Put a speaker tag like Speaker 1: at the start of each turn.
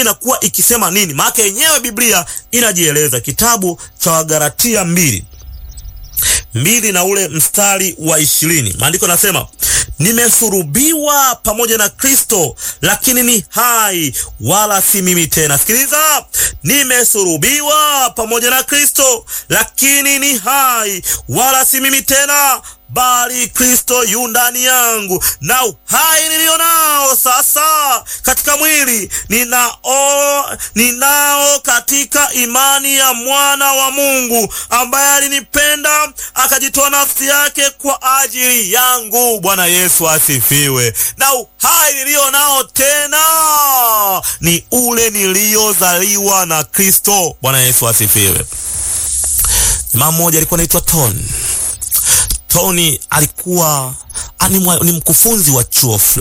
Speaker 1: inakuwa ikisema nini? Maana yenyewe Biblia inajieleza, kitabu cha Wagalatia mbili mbili na ule mstari wa ishirini maandiko nasema nimesurubiwa pamoja na Kristo, lakini ni hai, wala si mimi tena. Sikiliza, nimesurubiwa pamoja na Kristo, lakini ni hai, wala si mimi tena bali Kristo yu ndani yangu, na uhai nilio nao sasa katika mwili ninao, ninao katika imani ya mwana wa Mungu ambaye alinipenda akajitoa nafsi yake kwa ajili yangu. Bwana Yesu asifiwe. Na uhai nilio nao tena ni ule niliozaliwa na Kristo. Bwana Yesu asifiwe. Jamaa mmoja alikuwa anaitwa Tony Tony alikuwa ni mkufunzi wa chuo fulani.